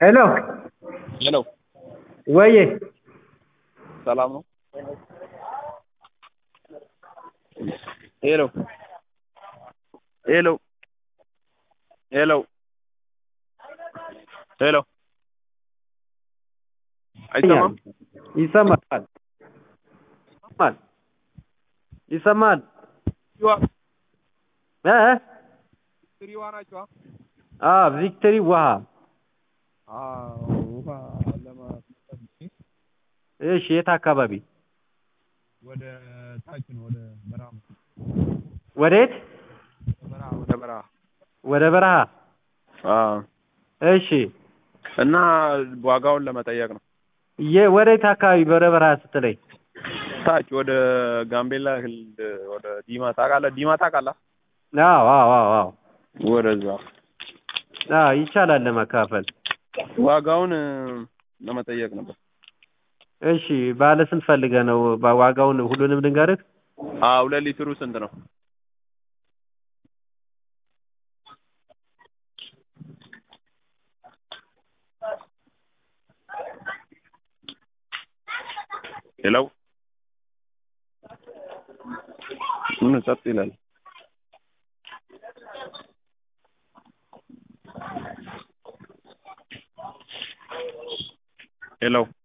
ሄሎ ሄሎ ወዬ ሰላም ነው? ሄሎ ሄሎ ሄሎ ሄሎ አይሰማም? ይሰማል ይሰማል ይሰማል እ ትሪዋ ናቸዋ? አ ቪክቶሪ ውሃ ውሃ ለማስመጣት እሺ የት አካባቢ ወደ ታች ነው ወደ በረሃ ወዴት በረሃ ወደ በረሃ ወደ በረሃ አዎ እሺ እና ዋጋውን ለመጠየቅ ነው። የ ወዴት አካባቢ ወደ በረሃ ስትለኝ ታች ወደ ጋምቤላ ክልል ወደ ዲማ ታውቃለህ? ዲማ ታውቃለህ? አዎ አዎ አዎ አዎ ወደዛ አዎ ይቻላል ለመካፈል ዋጋውን ለመጠየቅ ነበር። እሺ ባለ ስንት ፈልገህ ነው ባ- ዋጋውን ሁሉንም ልንገርህ አዎ ሁለት ሊትሩ ስንት ነው? ሄሎ ምን ጸጥ ይላል? ሄሎ